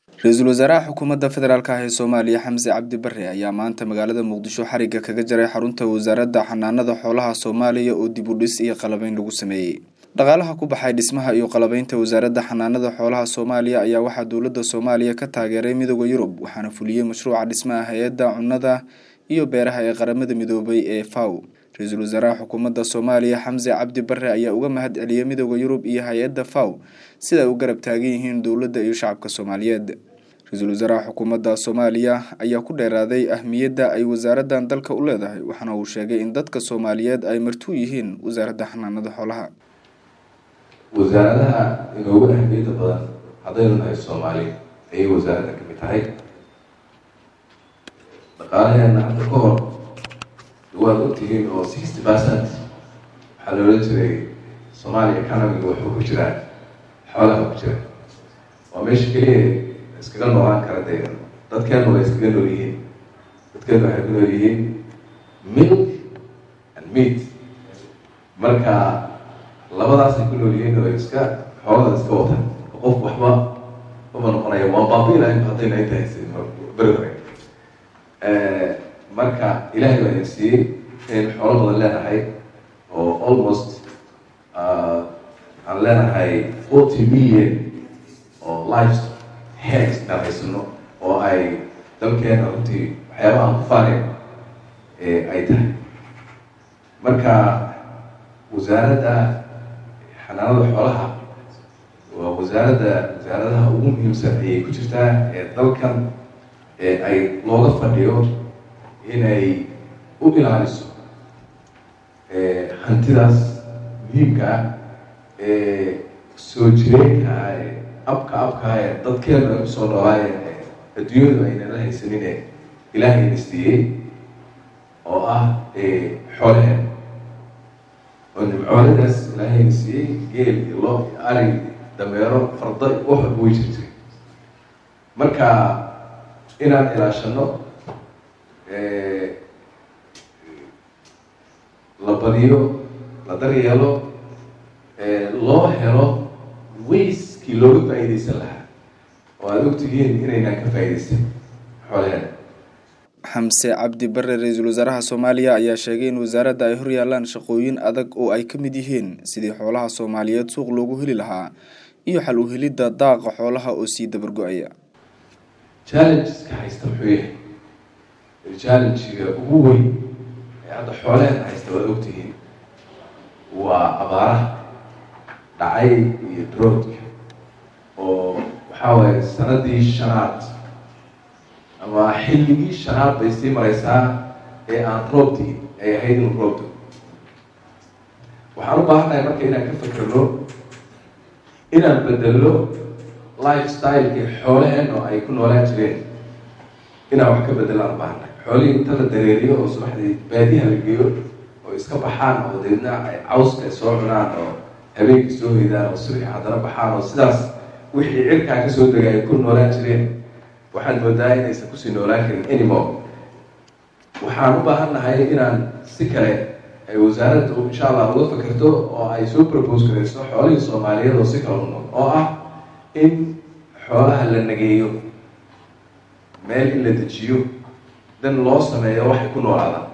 ra-iisul wasaaraha xukuumadda federaalk ah ee soomaaliya xamse cabdi bare ayaa maanta magaalada muqdisho xariga kaga jaray xarunta wasaaradda xanaanada xoolaha soomaaliya oo dib u dhis iyo qalabeyn lagu sameeyey dhaqaalaha ku baxay dhismaha iyo qalabeynta wasaaradda xanaanada xoolaha soomaaliya ayaa waxaa dowladda soomaaliya ka taageeray midooda yurub waxaana fuliyey mashruuca dhismaha hay-adda cunnada iyo beeraha ee qaramada midoobay ee faw ra-iisul wasaaraha xukuumadda soomaaliya xamse cabdi bare ayaa uga mahad celiyey midooda yurub iyo hay-adda faw sida ay u garab taagan yihiin dowladda iyo shacabka soomaaliyeed ra-iisul wasaaraha xukuumadda soomaaliya ayaa ku dheeraaday ahmiyadda ay wasaaraddan dalka u leedahay waxaana uu sheegay in dadka soomaaliyeed ay martuu yihiin wasaaradda xanaanada xoolaha wasaaradaha inoogu ahmiyadda badan haddaynu nahay soomaali ayay wasaaradda ka mid tahay dhaqaalaheena hadda ka hor waad ogtihiin oo sixty percent waxaa la odhan jiray soomaaliya economiga wuxuu ku jiraa xoolaha ku jira waa meesha keliya iskaga noolaan kara dee dadkeenu way iskaga nool yihiin dadkeenu waxay ku nool yihiin milk and meat marka labadaasay ku nool yihiin oo iska xoolada iska wataan oo qof waxba uma noqonaya waa baabiilahay haddayna inta haysa beri hore marka ilaahay baa idin siiyey inaynu xoolo badan leenahay oo almost aan leenahay forty million oo lives heads inaan haysano oo ay dalkeena runtii waxyaabaha aan ku faaneen ay tahay marka wasaaradda xanaanada xoolaha waa wasaaradda wasaaradaha ugu muhiimsan ayay ku jirtaa ee dalkan ee ay looga fadhiyo inay u ilaaliso hantidaas muhiimka ah ee soo jireenka ah ee abka abka ah ee dadkeenu ay kusoo noolaayeen adduunyadu aynala haysanine ilaahayna siiyey oo ah xoolaheen oo nimcooladaas ilaahayna siiyey geel iyo loo iyo ari dameero farda wax walba way jirtay marka inaan ilaashano la badiyo la daryeelo loo helo wayskii looga faa-iideysan lahaa oo aada ogtihiin inaynaan ka faa-ideysan xoolaheena xamse cabdi bare ra-iisul wasaaraha soomaaliya ayaa sheegay in wasaaradda ay hor yaalaan shaqooyin adag oo ay ka mid yihiin sidii xoolaha soomaaliyeed suuq loogu heli lahaa iyo xal u helidda daaqa xoolaha oo sii dabargo-aya challengeska haysta muxuu yahay challengega ugu weyn ee hadda xoolaheena haysta waad ogtihiin waa abaaraha dhacay iyo droodka oo waxaa waaye sanadii shanaad ama xilligii shanaad bay sii mareysaa ee aan roobtii ay ahayd inu roobdo waxaan u baahannahay marka inaan ka fakerno inaan bedelno life stylekii xoolaheen oo ay ku noolaan jireen inaan wax ka bedelaan ubaahannahay xoolihii inta la dareeriyo oo subaxdii baadiyaha la geeyo oo iska baxaan oo deedna ay cawska ay soo cunaan oo habeenkii soo hoydaan oo subaxi haddana baxaan oo sidaas wixii cirkaa kasoo degay ay ku noolaan jireen waxaan moodaa inaysan kusii noolaan karin anymore waxaan u baahan nahay inaan si kale ay wasaaraddu insha allah uga fakerto oo ay soo propose garayso xoolihii soomaaliyeed oo si kale u nool oo ah in xoolaha la nageeyo meel in la dejiyo dan loo sameeyo waxay ku noolaadaan